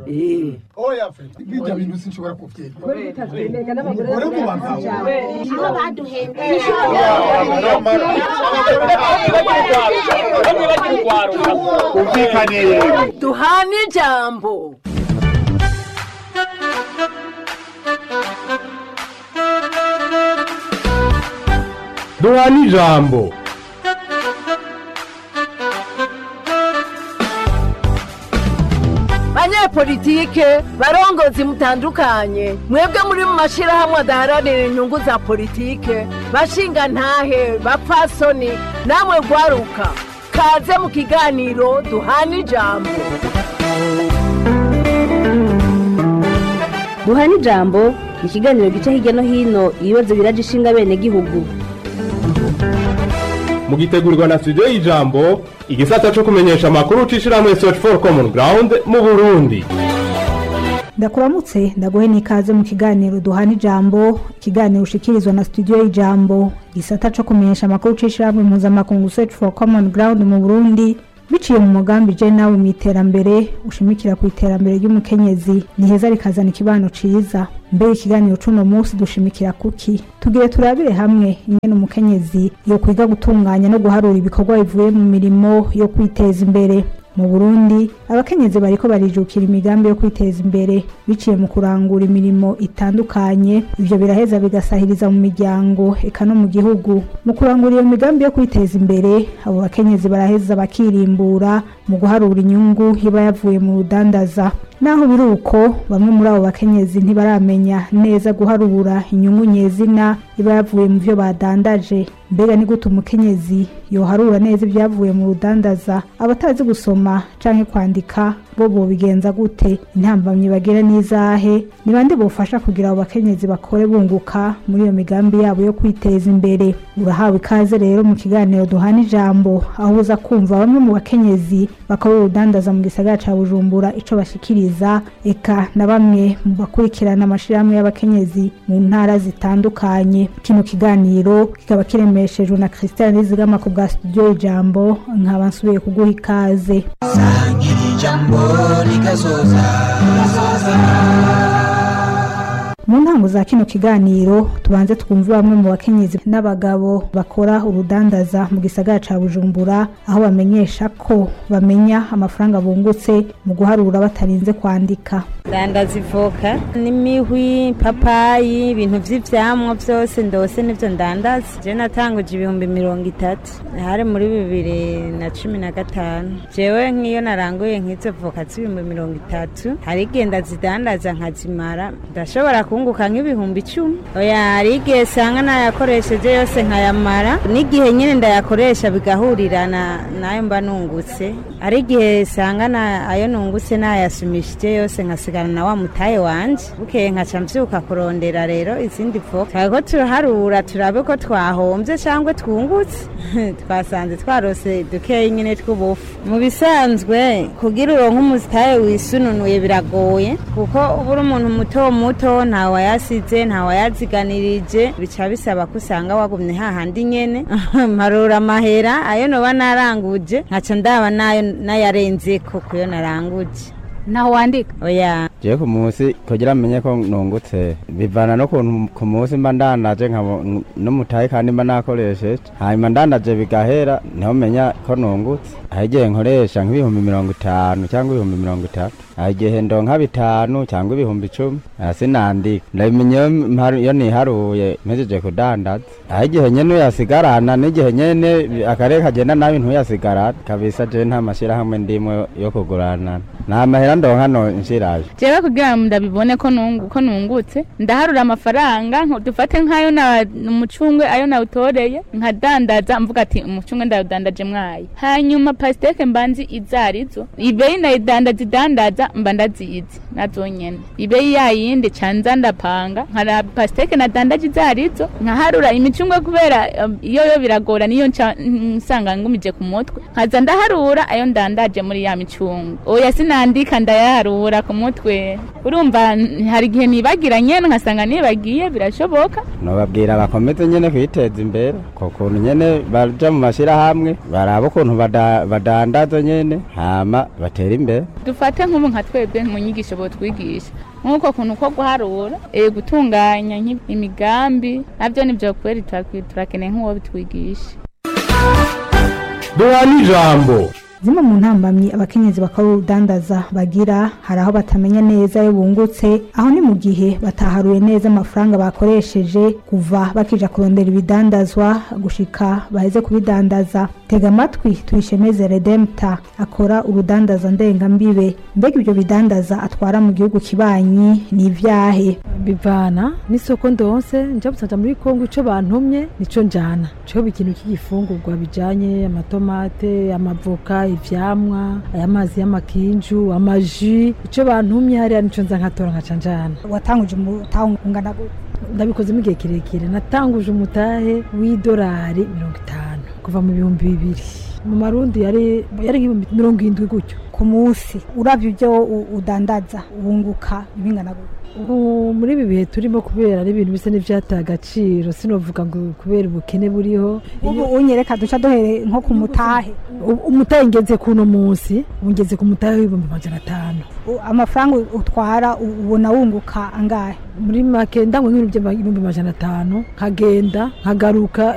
oya fe bijya bintu sinshobora kuvyemera uri mu bagabo aho baduhembeye umvikane duhane ijambo duhana ijambo banyepolitike barongozi mutandukanye mwebwe muri mu mashirahamwe adaharanira inyungu za politike bashinga ntahe bapfasoni namwe gwaruka kaze mu kiganiro duhana ijambo duhana ijambo ni ikiganiro gica hirya no hino ibibazo biraje ishinga bene gihugu mugitegurirwa na studio y'ijambo igisata co kumenyesha amakuru c'ishirahamwe search for common ground mu burundi ndakuramutse ndaguhe n'ikaze mu kiganiro duhana ijambo ikiganiro ushikirizwa na studio y'ijambo gisata co kumenyesha amakuru c'ishirahamwe mpuzamakungu search for common ground mu burundi biciye mu mugambi je nawe mu iterambere ushimikira ku iterambere ry'umukenyezi niheza rikazana ikibano ciza mbere ikiganiro c'uno munsi dushimikira kuki tugire turabire hamwe ingene umukenyezi yo kwiga gutunganya no guharura ibikorwa bivuye mu mirimo yo kwiteza imbere mu burundi abakenyezi bariko barijukira imigambi yo kwiteza imbere biciye mu kurangura imirimo itandukanye ivyo biraheza bigasahiriza mu miryango eka no mu gihugu mu kurangura iyo migambi yo kwiteza imbere abo bakenyezi baraheza bakirimbura mu guharura inyungu iba yavuye mu rudandaza naho biri uko bamwe muri abo bakenyezi ntibaramenya neza guharura inyungu nyezina iba yavuye mu vyo badandaje mbega ni gute umukenyezi yoharura neza ibyavuye mu rudandaza abatazi gusoma canke kwandika bo bobigenza gute intambamyi bagira n'izahe ni bande bofasha kugira abo bakenyezi bakore bunguka muri iyo migambi yabo yo kwiteza imbere urahawe ikaze rero mu kiganiro duhana ijambo aho uza kumva bamwe mu bakenyezi bakora urudandaza mu gisagara ca bujumbura ico bashikiriza eka na bamwe mu bakurikirana amashirahamwe y'abakenyezi mu ntara zitandukanye kino kiganiro kikaba kiremeshejwe na christian nizigama ku bwa studio ijambo nkaba nsubiye kuguha ikaze mu ntango za kino kiganiro tubanze twumve bamwe mu bakenyezi n'abagabo bakora urudandaza mu gisagara ca bujumbura aho bamenyesha ko bamenya amafaranga bungutse mu guharura batarinze kwandika dandaza ivoka n'imihwi papayi ibintu vy'ivyamwa vyose ndose nivyo ndandaza je natanguje ibihumbi mirongo itatu hari muri bibiri na cumi na gatanu jewe nk'iyo naranguye nk'izo voka z'ibihumbi mirongo itatu hari igihe ndazidandaza nkazimara ndashobora kunguka nk'ibihumbi icumi oya hari igihe sanga nayakoresheje yose nkayamara n'igihe nyine ndayakoresha bigahurirana nayo mba nungutse hari igihe sanga na- ayo nungutse nayasumishije yose nkasigana na wa mutaye wanje bukeye nkaca mvyuka kurondera rero izindi voka twako turaharura turabe ko twahombye cyangwa twungutse twasanze twarose dukeyi nyine tw'ubufu mu bisanzwe kugira uronke umutaye wisununuye biragoye kuko ubura umuntu muto muto nta wayasize nta wayaziganirije bica bisaba ko usanga wagumye hahandi nyene marura amahera ayo noba naranguje nkaca ndaba nayo nayarenzeko kuyo naranguje naho wandika oya jewe ku munsi kugira menye ko nungutse bivana no kuntu ku munsi mba ndandaje nkabo n'umutahe kandi mba nakoresheje hanyuma ndandaje bigahera niho menya ko nungutse aho igihe nkoresha nk'ibihumbi mirongo itanu cyangwa ibihumbi mirongo itatu aho igihe ndonka bitanu cyangwa ibihumbi icumi aha sinandika ndabimenya iyo mparu- iyo niharuye mpejeje kudandaza aho igihe nyene uyasigarana n'igihe nyene akarere kagenda nabi ntuyasigarane kabisa jewe nta mashyirahamwe ndimwe yo kuguranana nta mahera ndonka no nshiraje jewe kugira ngo ndabibone ko nungu ko nungutse ndaharura amafaranga nko- dufate nk'ayo na umucungwe ayo nawutoreye nkadandaza mvuga ati umucungwe ndawudandaje mwayi hanyuma pasiteke mbanzi izarizo ibeyi ndayidandaza idandaza mba ndazizi nazo nyene ibeyi yayindi canza ndapanga nkara pasiteke nadandaje izarizo nkaharura imicungwe kubera um, iyo yo biragora niyo nca nsanga ngumije ku mutwe nkaza ndaharura ayo ndandaje muri ya micungwe oya sinandika ndayaharura ku mutwe urumva n- hari igihe nibagira nyene nkasanga nibagiye birashoboka nobabwira bakomeze nyene kwiteza imbere ko kuntu nyene baja mu mashyirahamwe baraba ukuntu bada- badandaza nyene hama batera imbere dufate nk'ubu nka twebwe mu nyigisho botwigisha nk'uko kuntu ko guharura eh, gutunganya nk'i- imigambi nabyo nibyo kweri turakwi- turakeneye nk'uwo bitwigisha duhana ijambo zimwe mu ntambamyi abakenyezi bakora urudandaza bagira hari aho batamenya neza iyo bungutse aho ni mu gihe bataharuye neza amafaranga bakoresheje kuva bakija kurondera ibidandazwa gushika baheze kubidandaza tega amatwi tuyishemeze redempta akora urudandaza ndengambibe mbega ibyo bidandaza atwara mu gihugu kibanyi ni ivyahe bivana n'isoko ndonse nja busanja muri kongo ico bantumye nico njana co ikintu cy'igifungurwa bijanye amatomate amavoka ivyamwa aya mazi y'amakinju amaji ico bantumye hariya nico nza nkatora nkaca njana watanguje umutahe ungana gute ndabikozemo igihe kirekire natanguje umutahe w'idolari mirongo itanu kuva mu bihumbi bibiri mu marundi yari yari nk'ibihumbi mirongo irindwi gutyo ku munsi uravye ibyo u- udandaza wunguka bingana gute ubu muri ibi bihe turimo kubera ari ibintu bisa n'ivyataye agaciro sinovuga ngo kubera ubukene buriho ubu unyereka duca duhere nko ku mutahe U- umutahe ngeze kuno munsi ubu ngeze ku mutahe w'ibihumbi amajana atanu U- amafaranga utwara u- ubona wunguka angahe muri make ndanywa nk'ibintu by'ibihumbi amajana atanu nkagenda nkagaruka